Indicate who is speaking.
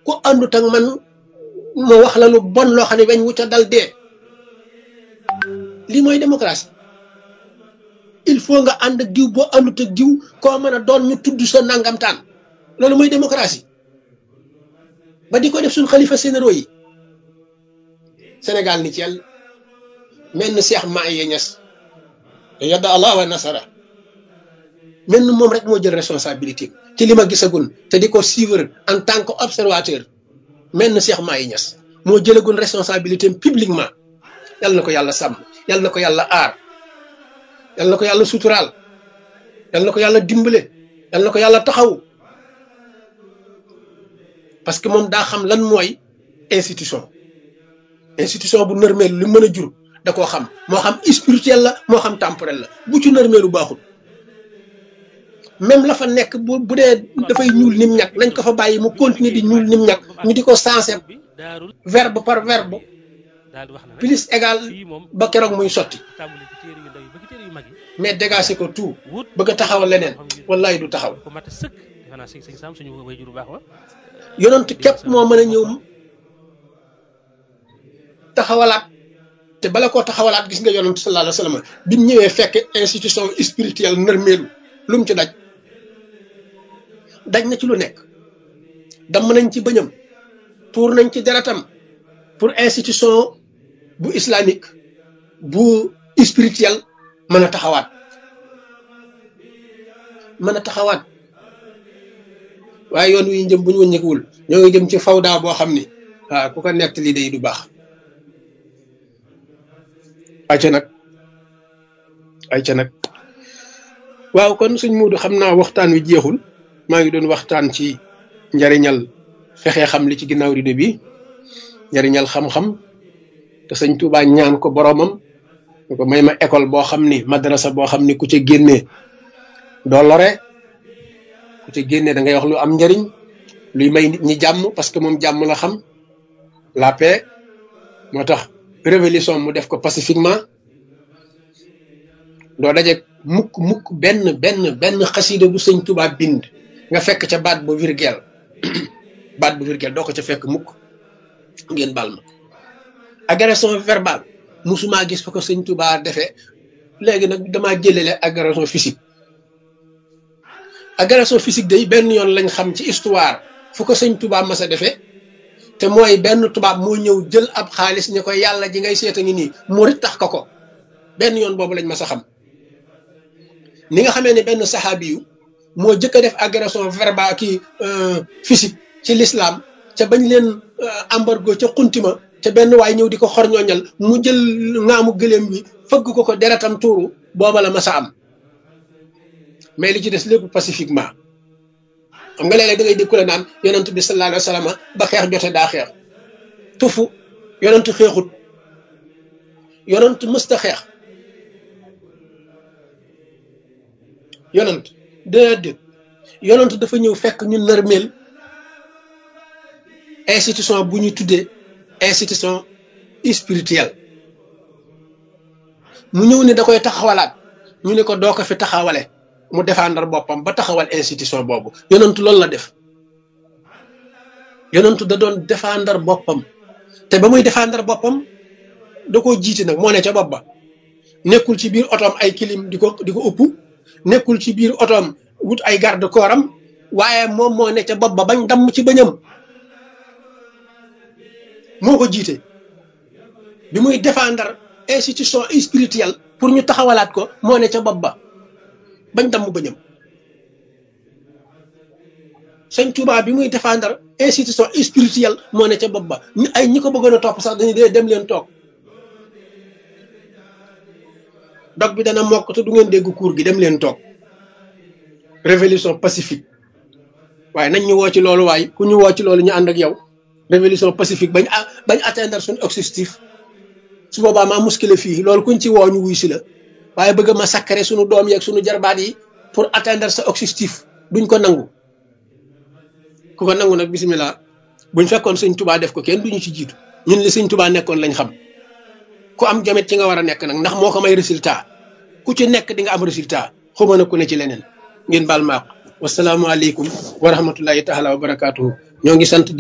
Speaker 1: ku àndut ak man ma wax la lu bon loo xam ne weñ wu ca dal dee lii mooy démocratie il faut nga ànd ak diw boo àndut ak diw koo mën a doon ñu tudd sa nangamtaan loolu mooy démocratie ba di ko def suñ xalifa généraux yi Sénégal ni ci yàlla mel ni Cheikh Mahi Niass yadda Allah wa nasara mel ni moom rek moo jël responsabilité ci li ma gisagul te di ko suivre en tant que observateur mel ni Cheikh Mahi Niass moo jëlagul responsabilité publiquement yal na ko yàlla sàmm yal na ko yàlla aar yal na ko yàlla suturaal yal na ko yàlla dimbale yal na ko yàlla taxaw parce que moom daa xam lan mooy institution institution bu nërmeel lu mën a jur da koo xam moo xam spirituel la moo xam temporel la bu ci nërmeelu baaxul même la fa nekk bu bu dee dafay ñuul nim ñàkk nañ ko fa bàyyi mu continuer di ñuul nim ñàkk ñu di ko sensé verbe par verbe plus égal ba keroog muy sotti mais dégagé ko tout bëgg a taxawal leneen wallaay du taxaw yonent képp moo mën a ñëw taxawalaat te bala koo taxawalaat gis nga yonent sallallahu alayhi wa sallam bi mu ñëwee fekk institution spirituelle nërmeelu lu mu ci daj daj na ci lu nekk damm nañ ci bëñam tuur nañ ci deretam pour institution bu islamique bu spirituel mën a taxawaat mën a taxawaat waaye yoon wi ñu jëm bu ñu wëññeekuwul ñoo ngi jëm ci fawda boo xam ni waaw ku ko nekk lii day du baax ayca nag ayca nag waaw kon suñ muudu xam naa waxtaan wi jeexul maa ngi doon waxtaan ci njariñal fexe xam li ci ginnaaw rido bi njariñal xam-xam te sëñ Tuubaa ñaan ko boroomam ñu ko may ma école boo xam ni madrasa boo xam ni ku ca génnee doo lore ku ca génnee da ngay wax lu am njariñ luy may nit ñi jàmm parce que moom jàmm la xam la paix moo tax révolution mu def ko pacifiquement doo daje mukk mukk benn benn benn xasida bu sëñ Tuubaa bind nga fekk ca baat bu virgule baat bu virgule doo ko ca fekk mukk ngeen bal ma agression verbale musuma gis fa ko sëñ Tuubaa defee léegi nag damaa jëlele agression physique agression physique day benn yoon lañ xam ci histoire fu ko sëñ Tuubaa mas a defee te mooy benn tubaab moo ñëw jël ab xaalis ni ko yàlla ji ngay seeta ngi nii murit tax ko ko benn yoon boobu lañ mas a xam ni nga xamee ne benn saxaabi yu moo jëkk a def agression verbale kii physique ci l'islam ca bañ leen embargo ca xuntima ca benn waay ñëw di ko xorñooñal mu jël ngaamu gëléem bi fëgg ko ko deretam tuuru booba la mas a am mais li ci des lépp pacifiquement xam nga léeg-léeg da ngay dégg ku la naan yonent bi sallallahu alayhi wa sallam ba xeex jote daa xeex tufu yonent xeexut yonent mësta xeex yonent déedéet yonent dafa ñëw fekk ñu nërmeel institution bu ñu tuddee institution spirituelle mu ñëw ni da koy taxawalaat ñu ne ko doo ko fi taxawale mu défendre boppam ba taxawal institution boobu yonentu loolu la def yonentu da doon défendre boppam te ba muy défendre boppam da koo jiiti nag moo ne ca bopp ba nekkul ci biir otoom ay kilim di ko di ko ëpp nekkul ci biir otoom wut ay garde corps am waaye moom moo ne ca bopp ba bañ damm ci bëñam moo ko jiite bi muy défendre institution spirituelle pour ñu taxawalaat ko moo ne ca bopp ba bañ damm bëñam sëñ Tuubaa bi muy défendre institution spirituelle moo ne ca bopp ba ay ñi ko bëggoon a topp sax dañu dee dem leen toog dog bi dana mokk te du ngeen dégg cours gi dem leen toog révolution pacifique waaye nañ ñu woo ci loolu waaye ku ñu woo ci loolu ñu ànd ak yow révolution pacifique bañ bañ atteindre suñu objectif su boobaa maa muskile fii loolu kuñ ci woo ñu wuy si la waaye bëgg ma sakkare suñu doom yeeg suñu jarbaat yi pour atteindre sa objectif duñ ko nangu ku ko nangu nag bisimilah buñ fekkoon sëñ tubaa def ko kenn duñu ci jiitu ñun li sëñ tubaa nekkoon lañ xam ku am jamet ci nga war a nekk nag ndax moo ko may résultat ku ci nekk di nga am résultat xuma na ku ne ci leneen ngeen baal maaq wasalaamualeykum wa rahmatullahi taala wa barakaatuhu ñoo ngi sant